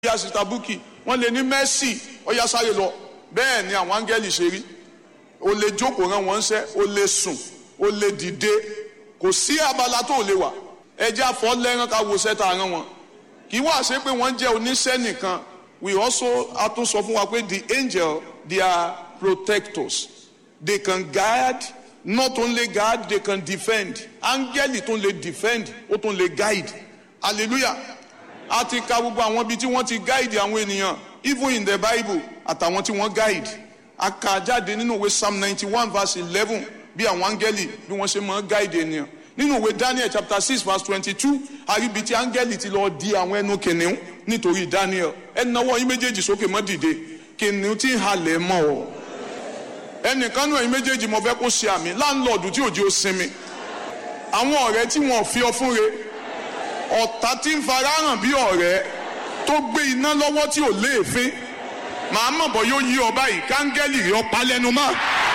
ya sista Bukki wọ́n lè ní Mercy ọ̀yá sáré lọ bẹ́ẹ̀ ni àwọn áńgẹ́lì ṣe rí o lè jókòó rán wọn ṣẹ́ o lè sùn o lè dìde kò sí abala tó lè wà ẹjẹ́ àfọ́ lẹ́rán ká wo sẹ́ta rán wọn kì í wá ṣe pé wọ́n jẹ́ oníṣẹ́ nìkan we also a tún sọ fún wa pé the angel they are protectors they can guide not only guide they can defend áńgẹ́lì tún lè defend ó tún lè guide hallelujah a ti ka gbogbo àwọn ibi tí wọ́n ti guide àwọn ènìyàn even in the bible àtàwọn tí wọ́n guide a kà jáde nínú ìwé psalm ninety one verse eleven bí àwọn áńgẹ́lì bí wọ́n ṣe máa guide ènìyàn nínú ìwé daniel chapter six verse twenty-two àríbi tí áńgẹ́lì ti lọ di àwọn ẹnu kìnìún nítorí daniel ẹ nawọ́ yín méjèèjì sókè mọ́ dìde kìnìún tí ń halẹ̀ mọ́ ọ ẹnìkan náà yín méjèèjì mo fẹ́ kó ṣe àmì láńlọ́ọ̀dù tí òjì ó sinmi àwọn ọ̀rẹ́ tí wọ́n fi ọ fún re ọ̀tá tí ń farahàn bí ọ̀rẹ́ tó gbé iná lọ́wọ́ tí ò léèfín màá mọ̀ bọ́ yóò yí ọ báyìí káńgẹ́lì rí ọ pa lẹ́nu mọ́.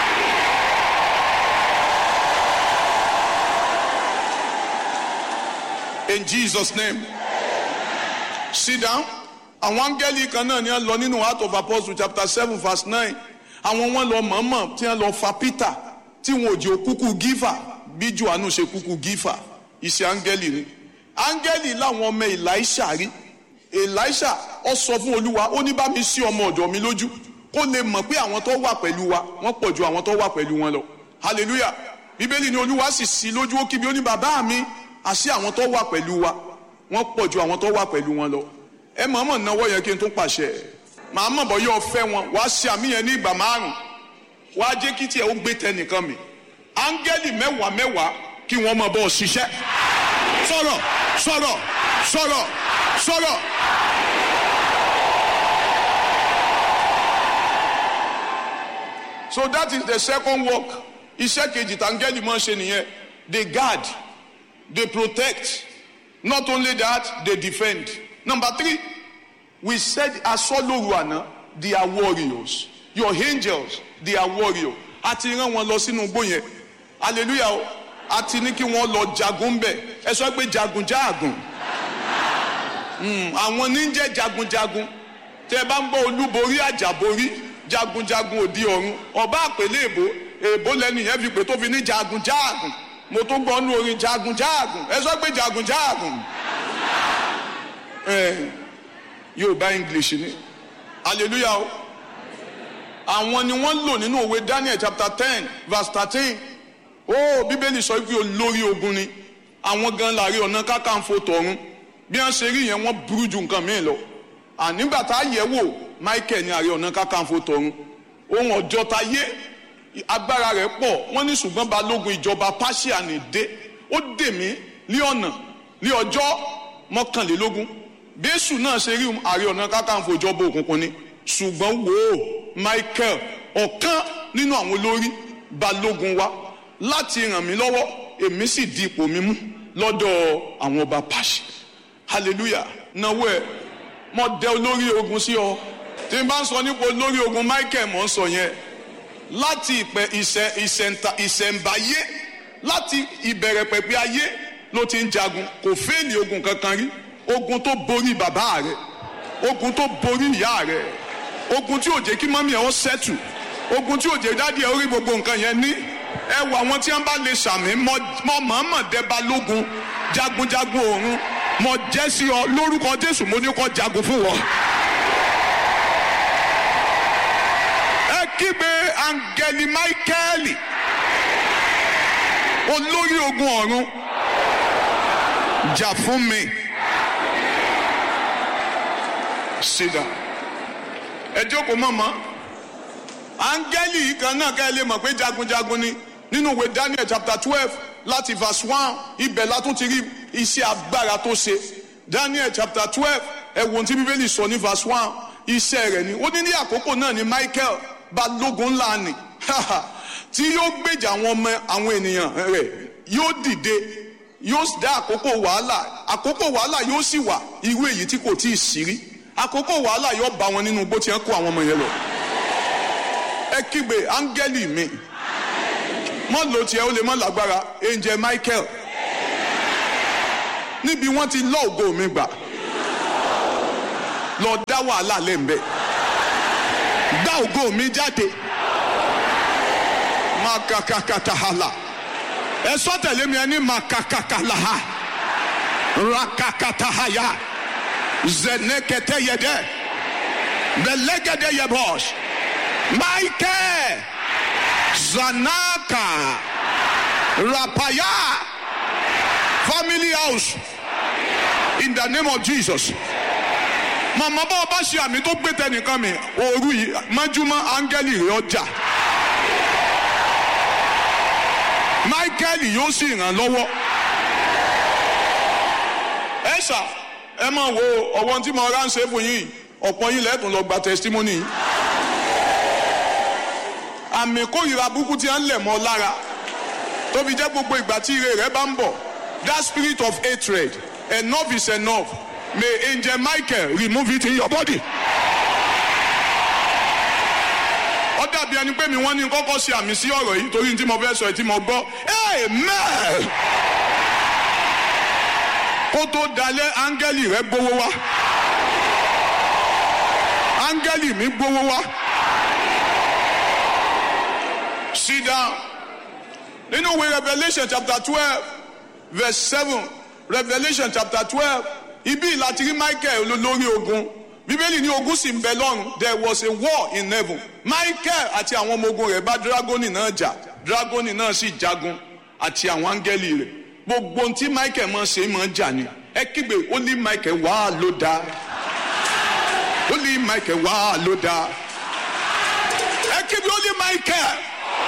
In Jesus name sit down àwọn áńgẹ́lì kan náà ni wọ́n lọ nínú Acts of Apostles chapter seven verse nine àwọn wọn lọ mọ̀ọ́mọ̀ tí wọ́n lọ fa Peter tí wọn ò jẹ́ òkúkú gífà bí Jòhánù ṣe kúkú gífà iṣẹ́ áńgẹ́lì ni áńgẹ́lì láwọn ọmọ Èlíṣà rí Èlíṣà ó sọ fún Olúwa ó ní bá mi sí ọmọ ọ̀dọ̀ mi lójú kó lè mọ̀ pé àwọn tó wà pẹ̀lú wa wọ́n pọ̀ ju àwọn tó wà pẹ̀lú wọn lọ hallelujah bíbélì ni Olúwa sì sí lójú ó kí mi ó ní bàbá mi àṣé àwọn tó wà pẹ̀lú wa wọ́n pọ̀ ju àwọn tó wà pẹ̀lú wọn lọ ẹ mọ̀ọ́mọ̀ náwó yẹn kí n tún pàṣẹ màá mọ̀ bọ́ yóò fẹ́ wọn wàá ṣe àmì yẹn ní ìgbà márùn wàá jẹ́ kí tiẹ̀ ó gbé tẹnìkan mi áńgẹ́lì mẹ́wàá mẹ́wàá kí wọ́n máa bọ́ ọ ṣiṣẹ́ sọ̀rọ̀ sọ̀rọ̀ sọ̀rọ̀ sọ̀rọ̀. so that is the second work iṣẹ́ kejì tàǹgẹ́lì máa ń ṣe nìyẹn they guard they protect not only that they defend number three we said asọ́lóru àná they are warriors your angels they are warriors a ti rán wọn lọ sínú igbó yẹn hallelujah o a ti ní kí wọ́n lọ jagun bẹ̀ ẹ sọ pé jagun jáàgùn àwọn níjẹ́ jagunjagun tẹ bá ń gbọ́ olúborí àjàborí jagunjagun òdi ọ̀run ọba àpèlé èbó èbó lẹ́nu yẹn fi pè tó fi ní jagun jáàgùn mo tún gbọ́ nú orin jagun jáàgùn ẹ sọ pé jagun jáàgùn yorùbá english ni hallelujah o àwọn ni wọ́n lò nínú òwe daniel chapter ten verse thirteen ó bíbélì sọ pé olórí ogun ni àwọn gan láàrin ọ̀nà kákàǹfò tọ̀run bí wọ́n ṣe rí yẹn wọ́n burú ju nǹkan míì lọ ànígbà tá a yẹ̀ wò michael ní ààrẹ ọ̀nà kákàǹfò tọ̀run ohun ọjọ́ ta yé agbára rẹ̀ pọ̀ wọ́n ní ṣùgbọ́n balógun ìjọba pàṣẹ ní dé ó dè mí ní ọ̀nà ní ọjọ́ mọ́kànlélógún bẹ́sù náà ṣe rí ààrẹ ọ̀nà kákàǹfò ìjọba òkùnkùn ni ṣùgbọ́n wò ó michael ọ̀kan nínú àwọn olórí balógun wa láti ràn mí lọ́wọ́ èmi sì di ipò mi mú lọ́dọ̀ àwọn ọba pàṣẹ hallelujah náwó ẹ mo dẹ olórí ogun sí ọ tí n bá ń sọ nípa olórí ogun michael mo ń sọ yẹn láti ìpẹ ìṣẹ ìṣẹǹta ìṣẹǹbáyé láti ìbẹ̀rẹ̀ pẹ̀pẹ̀ ayé ló ti ń jagun kò fẹ́ẹ̀lì ogun kankan rí ogun tó borí bàbá rẹ ogun tó borí ìyá rẹ ogun tí ò jẹ́ kí mọ́mí ẹ̀ ó ṣẹ́tù ogun tí ò jẹ́ dádì ẹ̀ ó rí gbogbo nǹkan yẹn ní ẹ wọ àwọn tí wọn bá lè sàmì mọ mọ̀ọ́mọ̀ dẹ́ba lógun jagunjagun ọ̀run mọ jẹ́ sí ọ lórúkọ jésù mo ní kọ́ jagun fún wọn. ẹ kígbe angeli michael olórí ogun ọ̀run jà fún mi. sídà ẹ jókòó mọ̀mọ́ áńgẹ́lì yìí kan náà kẹ́ ẹ lè mọ̀ pé jagunjagun ni nínú ìwé Daniel chapter twelve láti verse one ibẹ̀ la tún ti rí iṣẹ́ agbára tó ṣe Daniel chapter twelve ẹ wo ohun tí bíbélì sọ ní verse one iṣẹ́ rẹ̀ ni ó ní ní àkókò náà ni Michael balógun ńlá ni tí yóò gbèjà àwọn ọmọ àwọn ènìyàn rẹ̀ yóò dìde yóò dá àkókò wàhálà àkókò wàhálà yóò sì wà irú èyí tí kò tí ì sí rí àkókò wàhálà yóò bá wọn nínú igbó tí wọn kó àwọn ọmọ yẹn lọ ẹ kígbe áńgẹ́lì mi mọ lò tiẹ̀ ó lè mọ lágbára angel michael níbi wọ́n ti lọ ògo mi gbà lọ dá wàhálà lẹ́ǹbẹ̀ dá ògo mi jáde makakakatahala ẹ sọ tẹ̀lé mi ẹ ní makakakalaha rakakatahaya zenekete yẹdẹ belegede yebọs michael zanaka rapaya family house in the name of jesus màmá bá ọba ṣe àmì tó gbé tẹnìkan mi òru yìí májúmọ́ áńgẹ́lì rẹ̀ ọjà michael yóò sì ràn lọ́wọ́ ẹ ṣá ẹ máa wo ọwọ́n tí mo ránṣẹ́ fún yín ọ̀pọ̀ yín lẹ́tùn lọ gba testimony yìí àmì kórìíra burúkú tí a ń lẹ̀ mọ́ lára tóbi jẹ́ gbogbo ìgbà tí ire rẹ̀ bá ń bọ̀ that spirit of hatred enough is enough may angel michael remove it in your body. ó dàbí ẹni pé mi wọ́n ní kọ́kọ́ ṣe àmì sí ọ̀rọ̀ yìí torí tí mo fẹ́ sọ ẹ̀ tí mo gbọ́ amen. kó tó dalẹ̀ áńgẹ́lì rẹ̀ gbowó wá áńgẹ́lì mi gbowó wá sit down nínú ìwé revolution chapter twelve verse seven revolution chapter twelve ibi láti rí michael olórí ogun bíbélì ní ogun sì ń bẹ lọ́run there was a war in heaven michael àti àwọn ọmọ ogun rẹ̀ bá dragoni náà jà dragoni náà sì jagun àti àwọn áńgẹ́lì rẹ̀ gbogbo ohun tí michael máa ṣe máa jà ni ẹ kígbe ó ní michael wá ló dáa ó ní michael wá ló dáa ẹ kígbe ó ní michael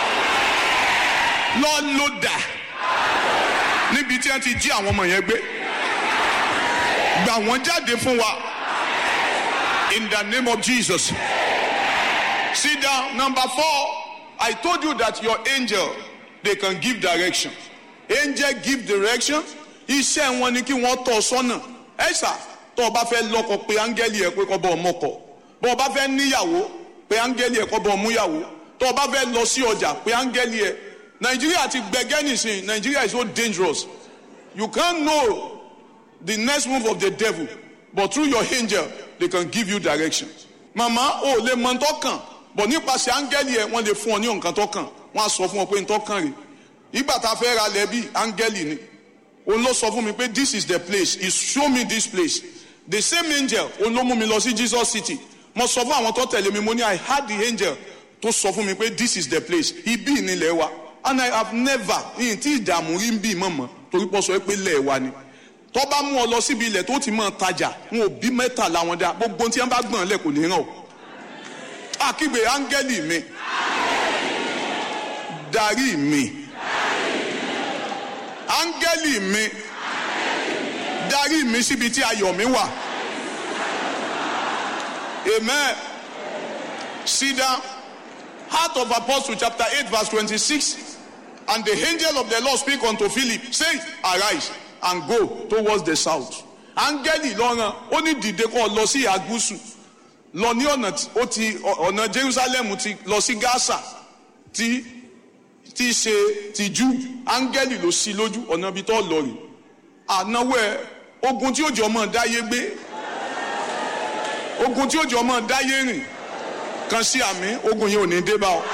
lọ ló dáa níbi tí wọ́n ti jí àwọn ọmọ yẹn gbé gbà wọ́n jáde fún wa in the name of Jesus. Sit down. Number four, I told you that your angel they can give direction. Angel give direction. Iṣẹ́ wọn ni kí wọ́n tọ́ sọ́nà. Ẹ ṣá tó o bá fẹ́ lọ́kọ pé áńgẹ́lì ẹ̀ pé kọ́ bọ́ ọmọkọ. Bọ́ o bá fẹ́ níyàwó pé áńgẹ́lì ẹ̀ kọ́ bọ́ ọmúyàwó. Tó o bá fẹ́ lọ sí ọjà pé áńgẹ́lì ẹ̀. Nàìjíríà ti gbẹgẹ́ nìsín. Nàìjíríà is so dangerous. You can't know the next move of the devil but through your angel they can give you direction. màmá o lè mọ ntọ́kàn bọ̀ nípasẹ̀ áńgẹ́lì ẹ̀ wọ́n lè fún ọ ní nǹkan tọ́kàn wọ́n á sọ fún ọ pé ntọ́kàn rè ìgbà tá a fẹ́ ra lẹ́bí áńgẹ́lì ni òun ló sọ fún mi pé this is the place he show me this place the same angel òun ló mú mi lọ sí Jesus city mo sọ fún àwọn tó tẹ̀lé mi mo ní I had the angel tó sọ fún mi pé this is the place ibi ìnílẹ̀ wa and I have never ní tí ìdààmú rí ń bí mọ̀mọ́ torí pọ̀ sọ pé lẹ́ẹ̀ wa ni tó bá mú ọ lọ síbi ilẹ̀ tó ti máa tajà wọn ò bí mẹ́ta làwọn dá gbogbo tí wọn bá gbọ̀n lẹ̀ kò ní ràn o. àkígbe áńgẹ́lì mi darí mi áńgẹ́lì mi darí mi síbi tí ayọ̀ mi wà. amen. sit down. Heart of Apostle chapter eight verse twenty-six and the angel of the Lord speak unto Philip say arise and go towards the south. áńgẹ́lì lọ́ràn ó ní dìde kó lọ sí ìhà gúúsù lọ ní ọ̀nà ó ti ọ̀nà Jerusalem ti lọ sí Gaza tí tí ṣe ti jù áńgẹ́lì ló sí lójú ọ̀nà ibi tó lọ rè ànáwó ẹ ogun tí ó jọ mọ́ dáyé gbé ogun tí ó jọ mọ́ dáyé rìn kan sí àmì ogun yìí ò ní dé bá ọ.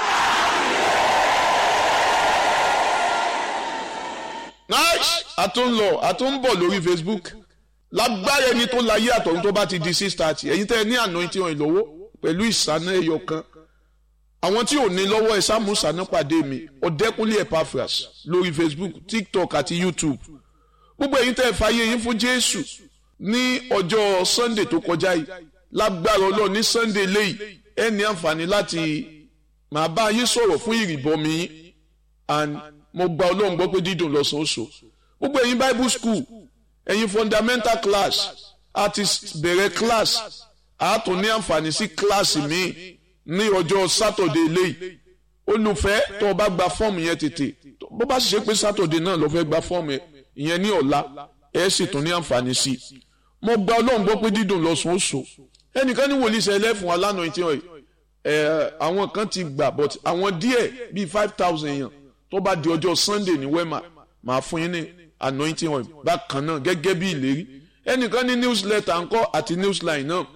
nice a tún lọ a tún bọ̀ lórí facebook lágbára ẹni tó láyé àtọ̀hún tó bá ti di six thirty ẹ̀yin tẹ́ ẹ ní àná tí wọ́n lọ́wọ́ pẹ̀lú ìsáná ẹyọ kan àwọn tí ò ní lọ́wọ́ ẹ sáàmù ìsáná pàdé mi ọ̀dẹ́kúnlé epaphras lórí facebook tiktok àti youtube gbogbo ẹ̀yin tẹ́ ẹ fàyè yín fún jésù ní ọjọ́ sunday tó kọjá yìí lágbára ọlọ́run ní sunday léyìí ẹ ní àǹfààní láti máa bá yín sọ̀rọ̀ fún ìrìbọmi yín and mo gba ọlọ́run gbọ́ pé dídùn lọ́sọ̀ọ́sọ̀ gbogbo ẹ̀yin bible school ẹ̀yin fundamental class a ti bẹ̀rẹ̀ class a tún ní àǹfààní sí class míì ní ọjọ́ saturday léyìí olùfẹ́ tó o bá gba fọ́ọ̀mù yẹn tètè bó bá sì ṣe pé saturday náà ló fẹ́ gba fọ́ọ̀mù yẹn ní ọ̀la ẹ̀ sì tún ní àǹfààní sí i mo gba ọlọ́run gbọ́ pé dídùn lọ́sọ̀ọ́sọ̀ ẹnìkan ní wòlíì sẹ́lẹ̀ fún wa lánàá ìtì ọ̀yẹ́ ẹ̀ àwọn kan ti gbà but àwọn díẹ̀ bíi five thousand èèyàn tó bá di ọjọ́ sunday ní wema máa fún yín ní anointing oil bákan náà gẹ́gẹ́ bí ìlérí ẹnìkan ní newsletter ńkọ́ àti newsline náà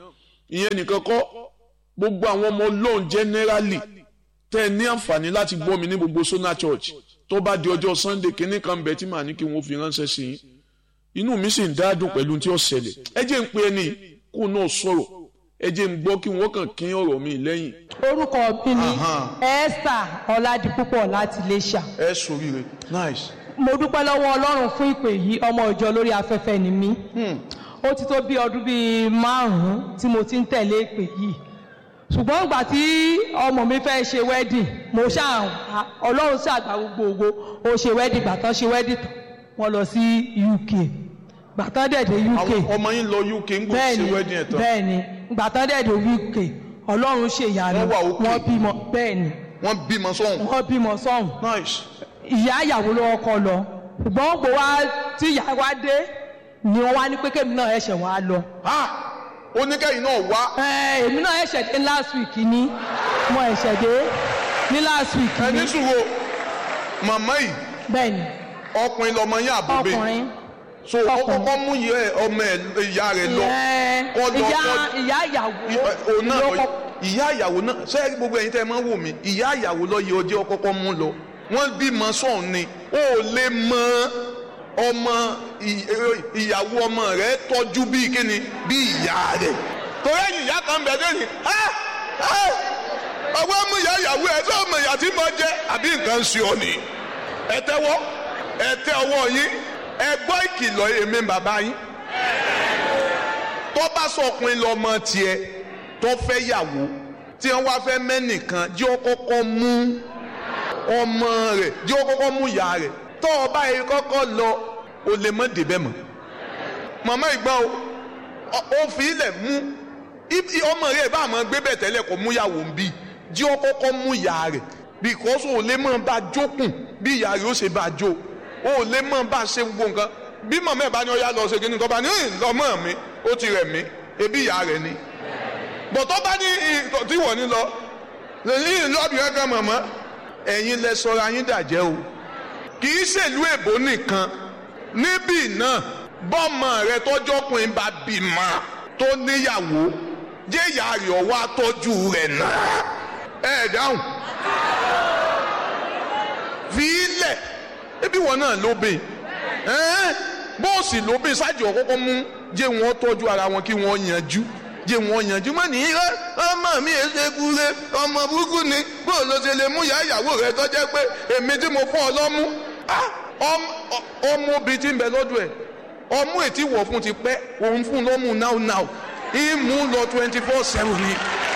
ìyẹn nìkan kọ́ gbogbo àwọn ọmọ ọlọ́run generally tẹ́ ẹ ní àǹfààní láti gbọ́ mi ní gbogbo Sona Church tó bá di ọjọ́ Sunday kínní kan bẹ̀ tí màá ní kí wọ́n fi ránṣẹ́ sí yín inú mi sì ń dádùn pẹ̀lú tí ó ṣẹlẹ̀ ẹ jẹ́ ń pe ẹni kó náà sọ̀rọ̀ ẹ jẹ́ ń gbọ́ kí wọ́n kàn kín ọ̀rọ̀ mi lẹ́yìn. orúkọ mi ni Esther Ọládipúpọ̀ láti Iléṣà ẹ sòríire nice. mo dúpẹ́ lọ́wọ́ Ọlọ́run fún ìpè yìí ọmọ ìjọ lórí afẹ́fẹ́ ni mí ó ti tó bí ọdún bíi márùn-ún tí mo ti ń tẹ̀lé ìpè yìí ṣùgbọ́n ìgbà tí ọmọ mi fẹ́ ṣe wedding mo ṣáà Ọlọ́run ṣàgbà gbogbo ó ṣe wedding gbà tán ṣe wedding tán wọ́n lọ sí UK gbà tán dẹ̀ dé UK àwọn ọmọ yín lọ UK ń gbọ́ ṣe wedding ẹ̀ tán. bẹ́ẹ̀ni gbà tán dẹ̀ dé UK Ọlọ́run ṣe ìyanu Wọ́n wà okay. wọ́n bímọ bẹ́ẹ̀ni wọ́n bímọ sọ́hùn. wọ́n bímọ sọ́hùn nice. ìyá ìyàwó ló kọ́ lọ ṣùgbọ́n gbò wá tí ìyá wa dé ni wọ́n wá ní pé kémi náà ẹ̀ṣẹ̀ wá lọ. ha oníkẹ́yìn náà wá Ẹ, èmi náà ẹ̀ṣẹ̀ dé last week ni mo ẹ̀ṣẹ̀ dé ní last week ẹni ni sùúrù màmá yìí bẹ́ẹ̀ ni ọkùnrin lọmọ yín àbúbẹ ọkùnrin so ó ọkùnrin. kọ́kọ́ mú yẹ ọmọ ẹ ìyá rẹ lọ ìyẹn kọ́ lọ ìyá kọ́ ìyá ìyàwó òun náà ló lọ kọ́- ìyá ìyàwó náà ṣé gbogbo ẹ̀yin tẹ́ ẹ máa ń wò mí ìyá ìyàwó lọ yẹ ọjọ́ kọ́kọ́ mú lọ wọ́n bímọ sọ̀hún ni ó lè mọ ọmọ ì- ìyàwó ọmọ rẹ tọ́jú bíi kíni bíi ìyá rẹ torí ẹ̀yìn ìyá kan bẹ̀ lẹ́yìn ọwọ́ mú ìyá ìyàwó ẹ̀ tó ọmọ ìyá tí mo jẹ́ àbí nǹkan ń ṣe ọ nìyí ẹ tẹ́wọ́ ẹ tẹ́ ọwọ́ yín ẹ gbọ́ ìkìlọ̀ èmi bàbá yín tó bá sọkùnrin lọmọ tiẹ̀ tó fẹ́ yàwó tí wọ́n wá fẹ́ mẹ́nìkan jẹ́ ó kọ́kọ́ mú ọmọ rẹ̀ jẹ́ ó kọ́kọ́ mú ìyá rẹ̀ tó o bá yẹ kọ́kọ́ lọ o lè mọ́ débẹ̀ mọ́ màmá ìgbà o ọ- ó fi ilẹ̀ mú i- i- ọmọ rẹ̀ bá àmọ́ gbé bẹ̀ tẹ́lẹ̀ kó mú yàwó ń bí jẹ́ ó kọ́kọ́ mú ìyá rẹ̀ because o lè mọ̀ bá jókùn bí ìyá rẹ̀ ó ṣe bá jó o lè mọ̀ bá ṣe gbogbo nǹkan bí mọ̀mọ́ ẹ̀ bá ní ọyá lọ ṣe kí ni tó bá ní "Hìn, lọ́mọ mi ó ti rẹ̀ mí ebi ìyá rẹ̀ ni bọ̀tọ́ bá ní ì- tí wọ́n ní lọ lẹ́yìn lọ́ọ̀bì kankan mọ̀mọ́ ẹ̀yin lẹ sọra yín dàjẹ́ o kì í ṣèlú èbó nìkan níbí náà bọ́mọ rẹ tọ́jọ́kùnrin bá bímọ tó níyàwó jẹ́ ìyá rẹ̀ ọwọ́ àtọ́jú rẹ̀ náà ẹ̀ dáhùn fi ilẹ̀ ebi wọn náà lóbìn ẹ́n bọ́ọ̀sì lóbìn ṣáàjì ọ̀kọ́kọ́ mú jẹ́ wọn tọ́jú ara wọn kí wọ́n yanjú jẹ́ wọn yanjú mọ́ ní ẹ ọmọ mi ẹ ṣe kúre ọmọ burúkú ni bóò ló ṣe lè mú ìyá ìyàwó rẹ tó jẹ́ pé èmi tí mo fọ́ ọ lọ́mú Ah, ọm- ọ- ọmọ obìnrin tí ń bẹ lọ́dọ̀ ẹ̀ ọmú ètí wọ̀ fún ti pẹ́ òun fún lọ́mú now now ìmú lọ twenty four seven ni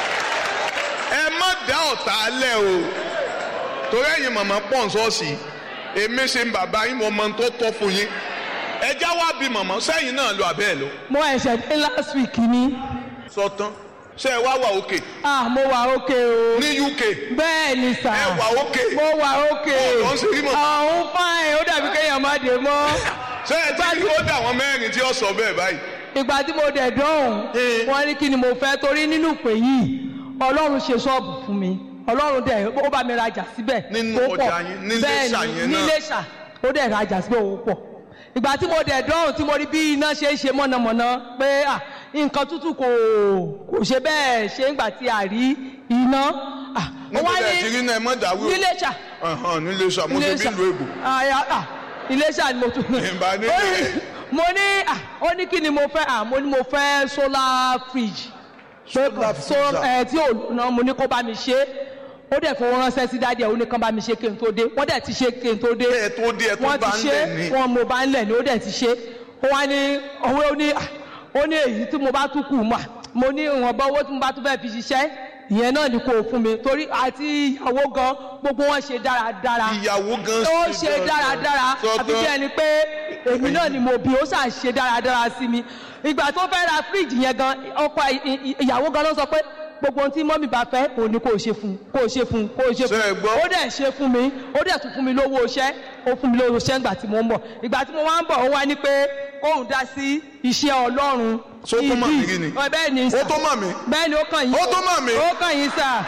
ẹ má dá ọ̀tá lẹ̀ o torí ẹ̀yin màmá pọ̀ ń sọ́ọ̀sì èmi ṣe ń bàbá yín mo mọ tó tọ́ fún yín ẹja wá bí màmá sẹ́yìn náà lọ àbẹ́ ẹ̀ lọ. mo ẹ̀ṣẹ̀ dé last week ni sọtán ṣé ẹ wá wà òkè ah mo wà ókè o ní UK bẹ́ẹ̀ ni sà ẹ wà òkè mo wà ókè Bọ́ọ̀lù ọ̀hún ṣe rí mọ̀. ọ̀hún fáìn ó dàbí kéèyàn má dé mọ́ ṣé ẹ ti rí ó dà wọ́n mẹ́rin tí ó sọ bẹ́ẹ̀ báyìí. ìgbà tí mo dẹ̀ dọ́hùn Eh. wọ́n ní kí ni mo fẹ́ torí nínú ìpè yìí ọlọ́run ṣe ṣọ́ọ̀bù fún mi ọlọ́run dẹ̀ ó bá mi rajà síbẹ̀ Nínú ó pọ̀. ọjà yín, ní Bẹ́ẹ̀ Iléṣà ni, yẹn ní náà. Iléṣà ó dẹ̀ rajà síbẹ̀ ó pọ̀ ìgbà tí mo dẹ̀ dọ́hùn tí mo rí bí iná ṣe ń ṣe mọ̀nàmọ́ná pé à nǹkan tútù kò kò ṣe bẹ́ẹ̀ ṣe ń gbà tí a rí iná ah, ó níbo wá lẹ ti rí náà ẹ mọ̀ dàrú. ní Iléṣà Ọ̀hán, ní Iléṣà mo ṣe bí ìlú èbò. Àyà- à, Iléṣà ni mo tún. Ìbá ní Ó bẹ̀rẹ̀. ní- mo ní à, ó ní kí ni mo fẹ́ à mo ní mo fẹ́ solar fridge. Solar So- freezer. ẹ, tí ò ná mo ní kó bá mi ṣe ó dẹ̀ fowó ránṣẹ́ sí dáadé ó ní kán bá mi ṣe kí n tó dé wọ́n dẹ̀ ti ṣe kí n tó dé ẹ tó dé ẹ tó wọ́n bá ti ń ṣe lẹ̀ ní. wọ́n mo bá ń lẹ̀ ní ó dẹ̀ ti ṣe ó wá ní owó ó ní à, ó ní èyí tí mo bá tún kù mà mo ní ìwọ̀nba owó tí mo bá tún fẹ́ fi ṣiṣẹ́ ìyẹn náà ni kò fún mi torí àti ìyàwó gan gbogbo wọn ṣe dáradára ìyàwó gan ó ṣe dáradára Sọ́tán. àfi bí ẹni pé èmi náà ni mo bí ó ṣà ṣe dáradára sí mi ìgbà tó fẹ́ ra fíríjì yẹn gan ọkọ ì- ì- ìyàwó gan ló sọ pé gbogbo ohun tí mọ́mì bá fẹ́ òun ni kò ṣe fún kò ṣe fún kò ṣe Ṣé ẹ fún gbọ́? ó dẹ̀ ṣe fún mi ó dẹ̀ tún fún mi lówó iṣẹ́ ó fún mi lówó iṣẹ́ ìgbà tí mo ń bọ̀ ìgbà tí mo wá ń bọ̀ ó wá ní pé kóun dá sí iṣẹ́ ọlọ́run Ṣó tó mọ̀ mí rí ni? Ọ, bẹ́ẹ̀ ni sà ó tó mọ̀ mí. bẹ́ẹ̀ ni ó kàn yín Ó tó mọ̀ mí? ó kàn yín sà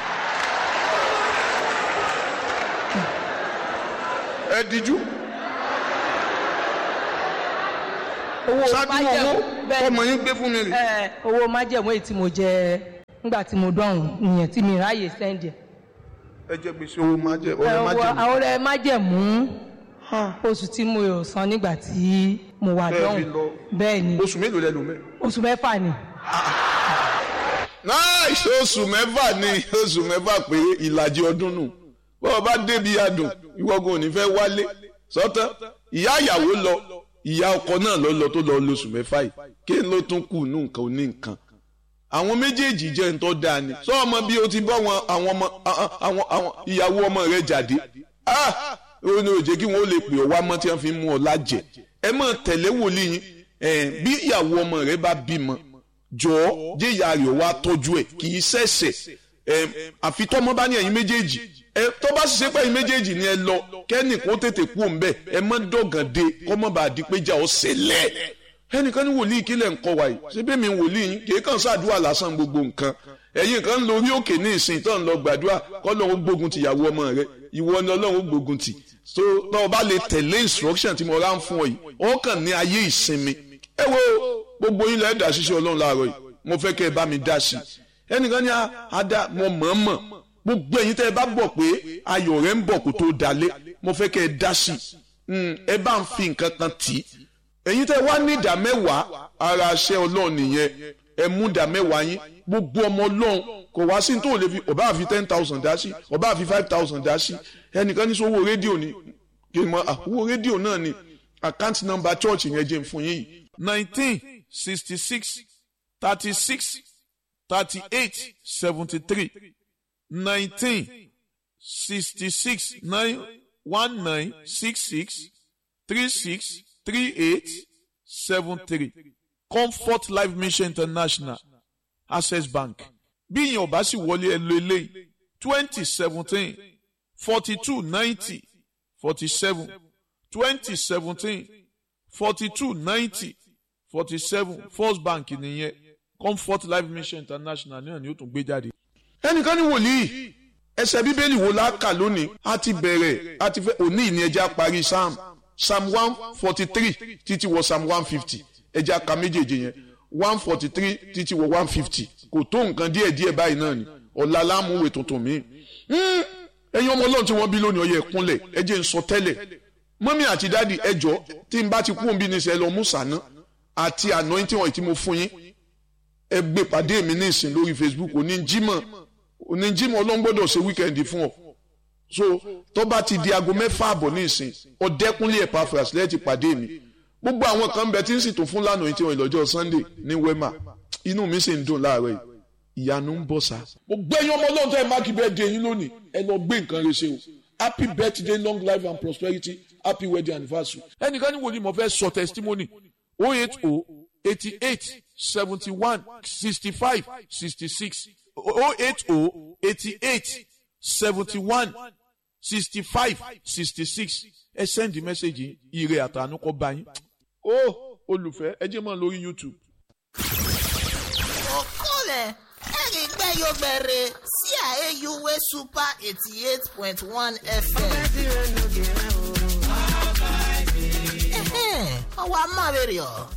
ẹ díjú. owó ṣáájú owó májẹ̀mú bẹ́ẹ̀ ọmọ yín gbé fún mi rè ẹ owó májẹ̀mú èyí tí mo jẹ nígbà tí mo dọ̀hún ìyẹn tí mi ráàyè sẹ́ndì ẹ̀. ẹ jẹ gbèsè owó máa jẹ ọrẹ máa Ẹ wo jẹ àwọn ọ̀rẹ́ májẹ̀mú oṣù tí mo yóò san nígbà tí mo wà Bẹ́ẹ̀ dọ̀hún fi lọ. bẹ́ẹ̀ ni oṣù mélòó lẹ lò mẹ. oṣù mẹ́fà ni nice oṣù mẹ́fà ni oṣù mẹ́fà péré ìlàjì ọdún nù bọ́ọ̀ bá débi adùn ìwọ́gun ò ní fẹ́ wálé sọ́tàn ìyá ìyàwó lọ ìyá ọkọ náà lọ lọ tó lọ lóṣù mẹ́fà yìí kí ló tún kù nù nǹkan ò ní nǹkan àwọn méjèèjì jẹ́ ń tọ́ da ni sọ ọmọ bí o ti bọ́ wọn àwọn ọmọ àwọn àwọn ìyàwó ọmọ rẹ jáde ah ó ní òjé kí wọn ó lè pè ọ wá mọ́ tí wọ́n fi mú ọ lájẹ ẹ mọ̀ tẹ̀lé wòlíì yín ẹ̀ bí ìyàwó ọmọ rẹ bá bímọ jọ̀ọ́ jẹ́ ìyá rẹ̀ wá tọ́jú ẹ̀ kì í ṣẹ̀ṣẹ̀ ẹ̀ àfi tọ́mọ bá ní ẹ̀yin méjèèjì ẹ tó bá sì ṣe pé ẹ̀yin méjèèjì ni ẹ lọ kẹ́nì kó tètè kú òǹbẹ̀ ẹ mọ́ dọ̀gàn de kọ́mọ́ bá di pé jà ó ṣẹlẹ̀ ẹnìkan ní wòlíì kílẹ̀ ń kọ́ wa yìí ṣé bẹ́ẹ̀ mi wòlíì yín kì í kàn ṣàdúrà lásán gbogbo nǹkan ẹ̀yin kan ń lo orí òkè ní ìsìn tó ń lọ gbàdúrà kọ́ lọ́run gbógun ti ìyàwó ọmọ rẹ ìwọ ni ọlọ́run gbógun ti so tó o bá lè tẹ̀lé instruction tí mo rá ń fún ọ yìí ó kàn ní ayé ìsinmi ẹ wo gbogbo yín lẹ́ẹ̀ dá ṣiṣẹ́ ọlọ́run láàárọ̀ yìí mo fẹ́ kẹ́ ẹ bá mi dá sí i ẹnìkan ní ada mo mọ̀ọ́mọ̀ gbogbo ẹ̀yin tẹ́ ẹ bá bọ̀ pé ayọ̀ rẹ̀ ń bọ̀ kó tó dalé mo fẹ́ kẹ́ ẹ dá sí i ẹ bá ń fi nǹkan kan tì í ẹ̀yin tẹ́ wá ní ìdá mẹ́wàá ara aṣẹ́ ọlọ́run nìyẹn ẹ mú ìdá mẹ́wàá yín gbogbo ọmọ ọlọ́run kò wá sí tó lè fi ọba àfi ten thousand dá sí ọba àfi five thousand dá sí ẹnìkan ní sọ owó rédíò ni kí n mọ owó rédíò náà ni account number church yẹn jẹ́ fún yín yìí. nineteen sixty six thirty six thirty eight seventy three nineteen sixty six nine one nine six six three six three eight seven three comfort life mission international access bank bí ìyẹn ò bá sì wọlé ẹ lo eléyìí twenty seventeen forty two ninety forty seven twenty seventeen forty two ninety forty seven first bank nìyẹn comfort life mission international náà ni ó tún gbé jáde. ẹnìkan ní wòlíì ẹsẹ̀ bíbélì wo la kà lónìí a ti bẹ̀rẹ̀ a ti fẹ́ òní ìní ẹja parí psalm psalm one forty three títí wọ psalm one fifty ẹja ka méjèèjì yẹn one forty three títí wọ one fifty kò tó nǹkan díẹ̀ díẹ̀ báyìí náà ni ọ̀la lámúwèé tuntun mi. ẹ̀yin ọmọ ọlọ́run tí wọ́n bí lónìí ọyẹ ẹ̀kúnlẹ̀ ẹ jẹ́ n sọ tẹ́lẹ̀ mọ́mí àti dáàdi ẹjọ́ tí n bá ti kú òǹbí ní sẹ́ lọ mú sànà àti anointing oil tí mo fún yín ẹ gbé pàdé mi ní ìsìn lórí facebook òní jímọ̀ òní jímọ̀ ọlọ́run gbọ́dọ̀ ṣe wíkẹ́ndì fún ọ so tó bá ti di aago mẹ́fà àbọ̀ ní ìsìn ọ̀dẹ́kúnlé Epaphras lẹ́ẹ̀tì pàdé mi gbogbo àwọn kan bẹ tí ń sì tún fún lánàá tí wọn ìlọ́jọ́ sunday ní wema inú mi sì ń dùn láàárọ̀ yìí ìyanu ń bọ̀ sá. gbogbo ẹ̀yin ọmọ ọlọ́run tó ẹ máàkì bẹ́ẹ̀ di eyín lónìí ẹ lọ gbé nǹkan rẹ ṣe o happy birthday long life and prosperity happy wedding anniversary. ẹnìkan ní wòlíì mo fẹ́ sọ testimony oh eight oh eighty eight seventy one sixty five sixty six oh eight oh eighty eight seventy one sixty five sixty six ẹ send message ire àtànú kọ bá yín. ó olùfẹ́ ẹ jẹ́ mọ́ lórí youtube. okole erigbeyogbere sí àyèyúwé super eighty eight point one fm. ọwọ́ amáwèrè ọ̀